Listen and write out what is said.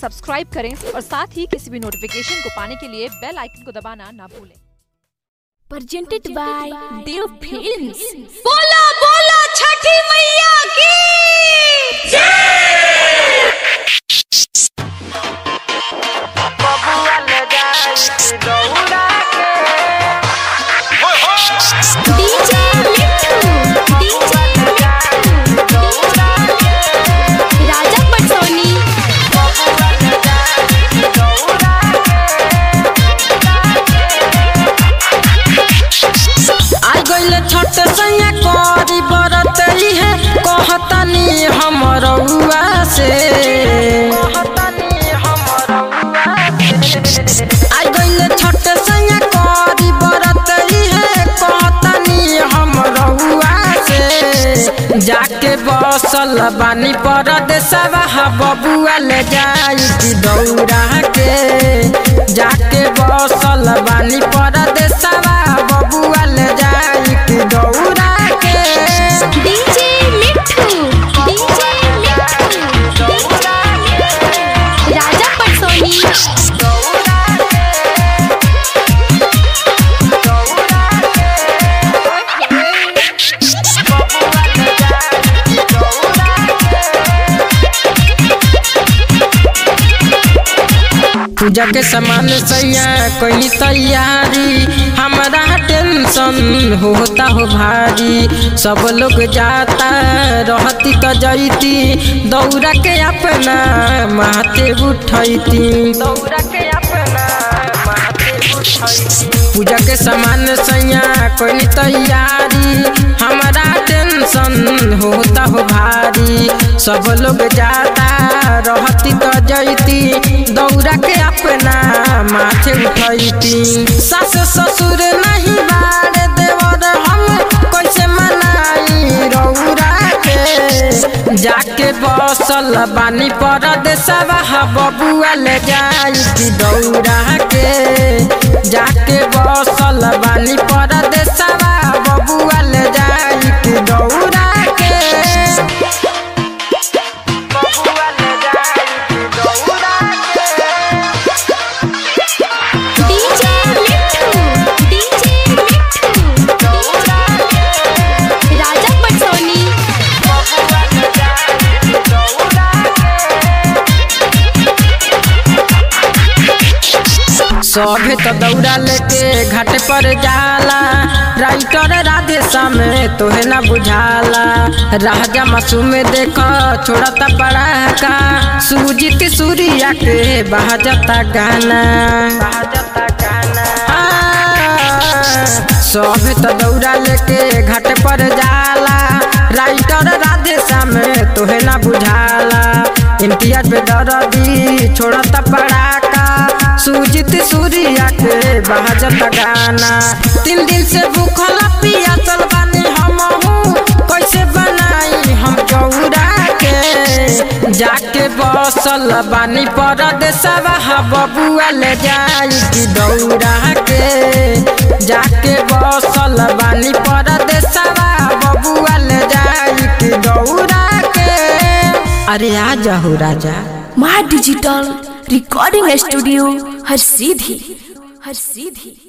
Subscribe करें और साथ ही किसी भी नोटिफिकेशन को पाने के लिए बेल आइकन को दबाना ना भूलें presented by Dev Films. बोला बोला छठी मैया की DJ Mithu, DJ Mithu, Raja Patsoni. आ गइल छठ सैया करी बरत है कहतनी हमरउआ से आ गइल छठ सैया करी बरत है कहतनी हमरउआ से जाके बसल बानी पर देसवा बबुआ ले जाई की दौड़ा के जाके बसल बानी पर देसवा बबुआ ले जाई की दौड़ा के DJ Mithu, DJ Mithu, Raja Patsoni. पूजा के सामान सैया कोई तैयारी हमारा टेंशन होता हो भारी सब लोग जाता रहती तो जैती दौड़ा के अपना माथे उठैती दौड़ा के अपना पूजा के सामान सैया कोई तैयारी हमारा टेंशन होता हो भारी सब लोग जाता रहती तो जैती दौड़ा के अपना माथे उठैती सास ससुर नहीं बारे देवर हम कैसे मनाई रौरा के जाके बसल बानी पर देसवा बबुआ ले जाई की दौड़ा के जाके बसल बानी पर देसवा बबुआ ले जाई की दौड़ा के बबुआ ले जाई की दौड़ा के DJ Mithu, DJ Mithu, Raja Patsoni. सभे तो दौड़ा लेके घाट पर जाला राइटर राधे सामे तोहे ना बुझाला राजा मासूम देख छोड़ता पड़ाका सूजित सूर्या के बहाजता गाना सभे तो दौड़ा लेके घाट पर जाला राइटर राधे सामे तोहे ना बुझाला इम्तियाज पे दरदी छोड़ता पड़ाका सुजित सूर्या के बहाजत गाना तीन दिन से भूखल पियासल बानी हम कैसे बनाई हम चौरा के जाके बसल बानी पर देसवा बबुआ ले जाई की दौड़ा के जाके बसल बानी पर देसवा बबुआ ले जाई की दौड़ा के अरे आ जाहू राजा माँ डिजिटल रिकॉर्डिंग स्टूडियो हर सीधी हर सीधी